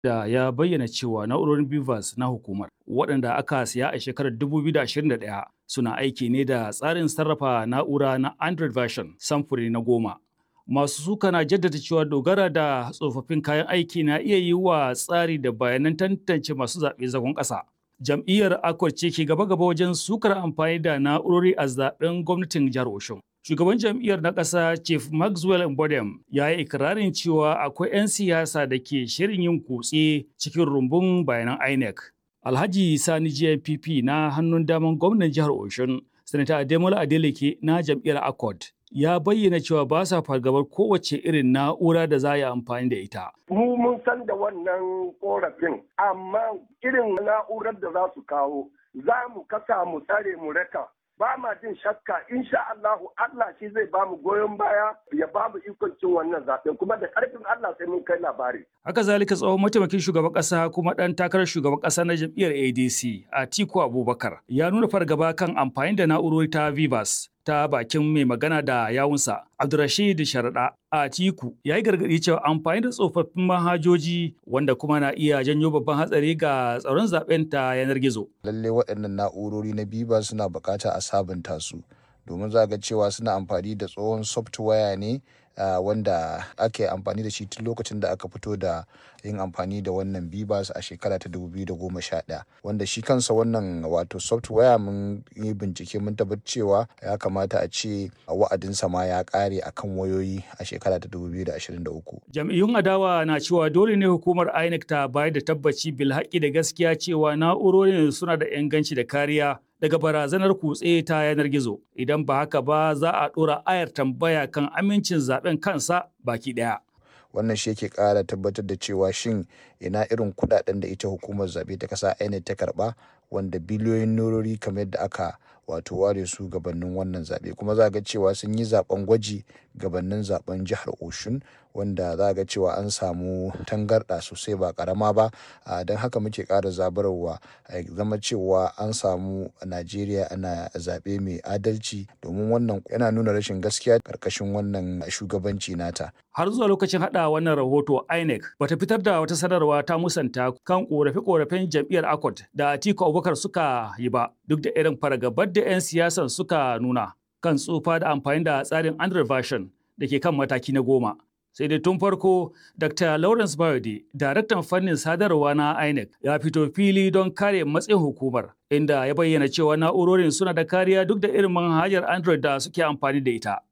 da ya bayyana cewa na'urorin BVAS na hukumar waɗanda aka siya a shekarar 2021 suna aiki ne da tsarin sarrafa na'ura na Android version samfuri na goma. Masu suka na jaddada cewa dogara da tsofaffin kayan aiki na iya yi wa tsari da bayanan tantance masu zaɓe zagon ƙasa. Jam'iyyar Akwai ce ke gaba-gaba wajen sukar amfani da na'urori a zaɓen gwamnatin jihar Oshun. Shugaban jam'iyyar na ƙasa Chief Maxwell Mbodem ya yi ikirarin cewa akwai 'yan siyasa da ke shirin yin kutse cikin rumbun bayanan INEC. Alhaji Sani GNPP na hannun daman gwamnan jihar Oshun, Sanata Ademola Adeleke na jam'iyyar Accord ya bayyana cewa ba sa fargabar kowace irin na'ura da za a yi amfani da ita. Mu mun san da wannan korafin, amma irin na'urar da za su kawo za mu kasa mu tsare mu raka ba ma jin shakka insha Allahu Allah shi zai ba mu goyon baya ya ba mu ikon cin wannan zaɓen kuma da ƙarfin Allah sai mun kai labari. Haka zalika tsohon mataimakin shugaban ƙasa kuma ɗan takarar shugaban ƙasa na jam'iyyar ADC Atiku Abubakar ya nuna fargaba kan amfani da na'urori ta Vivas ta bakin mai magana da yawunsa Abdurrashid Sharaɗa Atiku ya yi gargaɗi cewa amfani da tsofaffin manhajoji wanda kuma na iya janyo babban hatsari ga tsaron zaben ta yanar gizo. Lalle waɗannan na'urori na Vivas suna buƙata a sabunta su domin za ga cewa suna amfani da tsohon software ne Uh, wanda ake amfani da shi tun lokacin da aka fito da yin amfani da wannan bibas a shekara ta 2011 wanda shi kansa wannan wato software mun yi bincike mun tabbatar cewa ya kamata a ce wa'adinsa ma ya kare akan wayoyi a shekara ta 2023 jam'iyyun adawa na cewa dole ne hukumar inec ta bayar da tabbaci bil haƙi da gaskiya cewa na'urorin suna da inganci da kariya daga barazanar kutse ta yanar gizo idan ba haka ba za a ɗora ayar tambaya kan amincin zaben kansa baki ɗaya. wannan shi yake ƙara tabbatar da cewa shin ina irin kuɗaɗen da ita hukumar zaɓe ta ƙasa INEC ta karɓa wanda biliyoyin norori kamar yadda aka wato ware su gabanin wannan zaɓe kuma za ga cewa sun yi zaɓen gwaji gabanin zaɓen jihar oshun wanda za ga cewa an samu tangarɗa sosai ba ƙarama ba don haka muke ƙara zabarwa zama cewa an samu najeriya ana zaɓe mai adalci domin wannan yana nuna rashin gaskiya ƙarƙashin wannan shugabanci nata har zuwa lokacin hada wannan rahoto INEC bata fitar da wata sanarwa ta musanta kan korafe-korafen jam'iyyar ACOT da Atiku Abubakar suka yi ba duk da irin fargabar da 'yan siyasan suka nuna kan tsufa da amfani da tsarin Android version da ke kan mataki na goma. Sai dai tun farko, Dr. Lawrence Bayode, daraktan fannin sadarwa na INEC, ya fito fili don kare matsayin hukumar, inda ya bayyana cewa na'urorin suna da kariya duk da irin manhajar Android da suke amfani da ita.